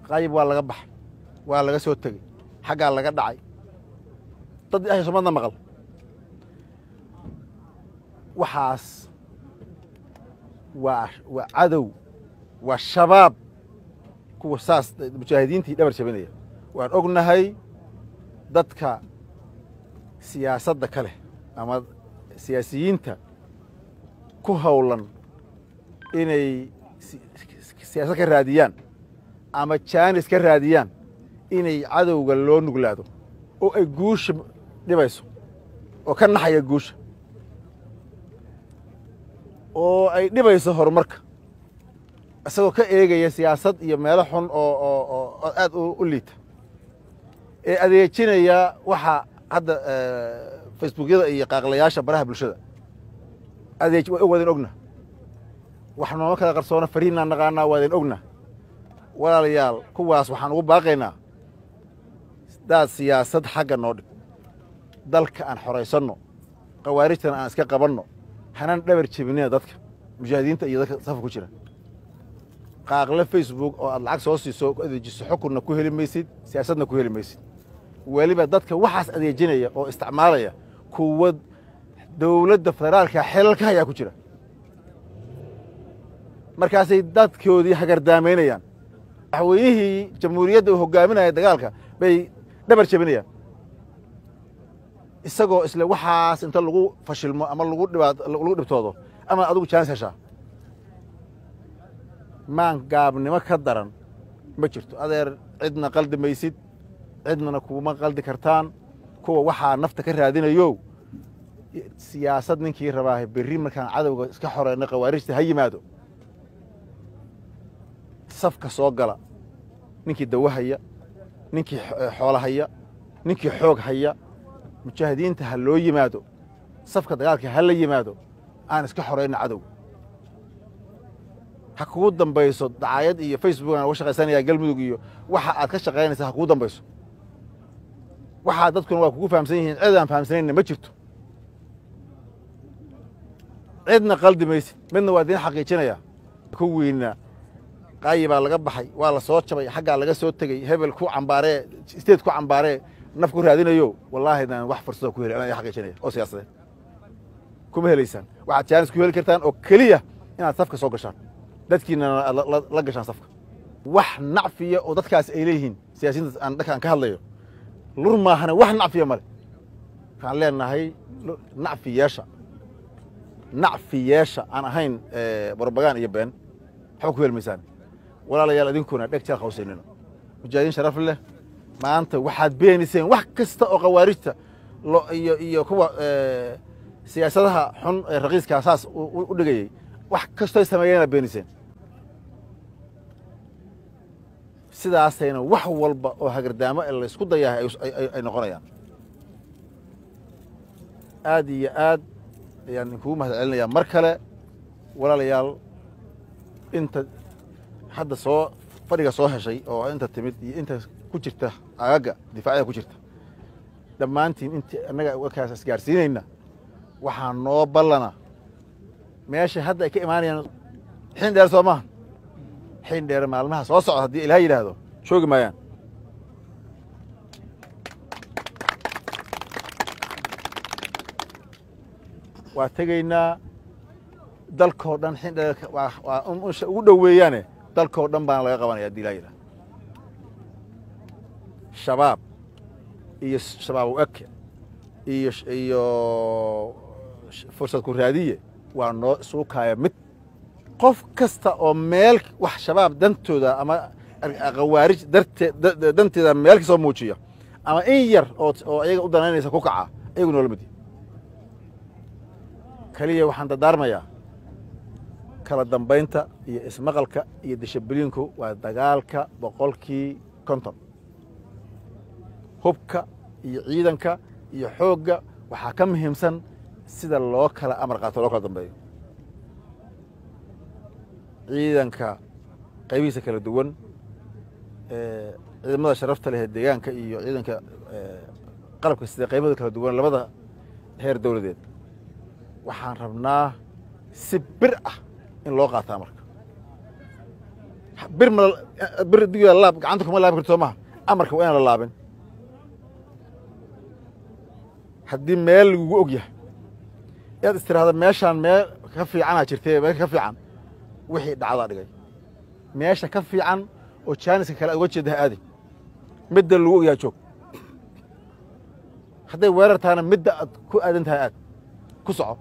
qayb waa laga baxay waa laga soo tegey xaggaa laga dhacay dad ahay somadna maqal waxaas waa waa cadow waa shabaab kuwa saas mujaahidiintii dhabar jabinaya waan ognahay dadka siyaasadda ka leh ama siyaasiyiinta ku howlan inay siyaasad ka raadiyaan ama jaanis ka raadiyaan inay cadowga loo nuglaado oo ay guusha dhibayso oo ka naxaya guusha oo ay dhibayso horumarka isagoo ka eegaya siyaasad iyo meelo xun oo oo oo aad u liita ee adeejinaya waxa hadda facebookyada iyo qaaqlayaasha baraha bulshada adeej waa idin ogna wax nooma kala qarsoona farihinnaan naqaanaa waa idin ogna walaalayaal kuwaas waxaan ugu baaqaynaa daad siyaasad xagga noo dhig dalka aan xoraysanno khawaarijtana aan iska qabanno hanaan dhabar jebinina dadka mujaahidiinta iyo dadka safka ku jira qaaqle facebook oo aad lacag soo siiso adeejiso xukunna ku heli maysid siyaasadna ku heli maysid weliba dadka waxaas adeejinaya oo isticmaalaya kuwa dowladda federaalka xelalka hayaa ku jira markaasay dadkoodii hagardaamaynayaan madaxweynihii jamhuuriyadda uu hogaaminaya dagaalka bay dhabar jebinayaan isagoo isle waxaas inta lagu fashilmo ama lagu dhibaat lagu dhibtoodo ama adigu jaanis heshaa maan gaabnimo ka daran ma jirto adeer cidna qaldi maysid cidnana kuma qaldi kartaan kuwa waxaa nafta ka raadinayo siyaasad ninkii rabaahe berri markaan cadowga iska xoreyno khawaarijta ha yimaado safka soo gala ninkii dawo haya ninkii xoolo haya ninkii xoog haya mujaahidiinta ha loo yimaado safka dagaalka ha la yimaado aan iska xorayno cadowga ha kugu dambayso dacaayad iyo facebook aan uga shaqaysanaya galmudug iyo waxa aad ka shaqaynaysa ha kugu dambayso waxaa dadkuna waa kugu fahamsan yihiin cid aan fahamsanayna ma jirto cidna qaldi maysid midna waa idiin xaqiijinaya kuwiina qaayi baa laga baxay waa la soo jabay xaggaa laga soo tegey hebel ku cambaaree state ku cambaaree naf ku raadinayo wallaahi daan wax fursado ku heli anaa idin xaqiijinaya oo siyaasadeed kuma helaysaan waxaad jaanis ku heli kartaan oo keliya inaad safka soo gashaan dadkiinana aad la gashaan safka wax nacfiya oo dadkaas ay leeyihiin siyaasiyiinta aan dhanka aan ka hadlayo lur maahana wax nacfiya male waxaan leenahay nacfi yeesha nacfi yeesha aan ahayn barbagaan iyo been waxba ku heli maysaan walaalayaal idinkuna dheg jeel hawsaynina mujaahidiin sharaf leh maanta waxaad beeniseen wax kasta oo khawaarijta iyo iyo kuwa siyaasadaha xun ee raqiiskaa saas u dhigayey wax kastoy sameeyeenaad beeniseen sidaasayna wax walba oo hagardaamo ee laysku dayahay ay noqonayaan aad iyo aad ayaan idinkugu mahad celinayaa mar kale walaalayaal inta hadda soo fadhiga soo heshay oo inta timid iyo inta ku jirta agaga difacyada ku jirta dhammaantiin intii annaga warkaas isgaarsiinayna waxaa noo ballana meesha hadda ay ka imaanayaan xin dheer soo maaha xin dheer maalmaha soo socda haddii ilaah yidhaahdo joogi maayaan waa tegaynaa dalkoo dhan xin dheer waa ugu dhoweeyaane dalkoo dhan baana laga qabanaya haddii ilaah yidhahdo shabaab iyo shabaab u eke iyo iyo fursad ku raadiye waa noo suukaaya mid qof kasta oo meel wax shabaab dantooda ama khawaarij dartee danteeda meel ka soo muujiya ama in yar oo oo ayaga u danaynaysa ku kaca ayagu noola mid keliya waxaan dardaarmayaa kala dambaynta iyo ismaqalka iyo dishabliinku waa dagaalka boqolkii konton hubka iyo ciidanka iyo xoogga waxaa ka muhiimsan sida loo kala amar qaato loo kala dambeeyo ciidanka qaybihiisa kala duwan ciidamada sharafta leh ee deegaanka iyo ciidanka qalabka sida qaybahooda kala duwan labada heer dowladeed waxaan rabnaa si bir ah in loo qaataa marka bir ma bir digiga laab gacanta kuma laabi karto soo maha amarka waa inaan la laabin haddii meel lagugu og yahay inaad istiraahdo meeshaan meel ka fiicanaa jirtay meel ka fiican wixii dhacdaa dhigay meesha ka fiican oo jaaniska kale aad uga jeeda ha aadi midda lagu ogyaha joog hadday weerar tahana midda aad ku aadan tahay aad ku soco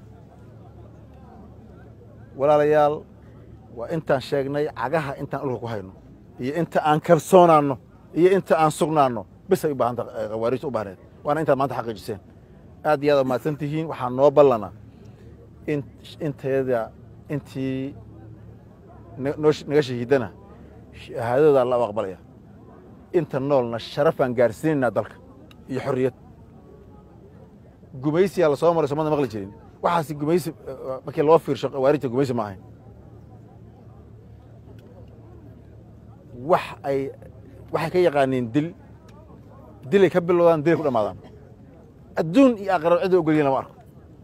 walaalayaal waa intaan sheegnay cagaha intaan dhulka ku hayno iyo inta aan kalsoonaanno iyo inta aan sugnaanno bisay u baahanta khawaariijta u baahneed waana intaad maanta xaqiijiseen aad iyo aad mahadsan tihiin waxaa noo ballana in inteeda intii noo naga shahiidana shahaadadooda alla u aqbalaya inta noolna sharafaan gaarsiinaynaa dalka iyo xorriyad gumaysiyaa la soo maray soomada maqli jirin waxaasi gumaysi markii loo fiirsho khawaarijta gumaysi ma ahayn wax ay waxay ka yaqaaniin dil dilay ka bilowdaan dilay ku dhamaadaan adduun iyo aqrab cidda ogolyihin lama arko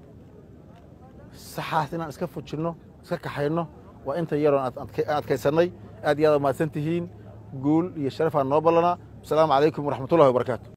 saxaas inaan iska fujinno iska kaxayno waa inta yaroon aan adkaysannay aad iyo aad mahadsan tihiin guul iyo sharafaan noo ballanaa asalaamu calaykum waraxmatullahi wabarakaatu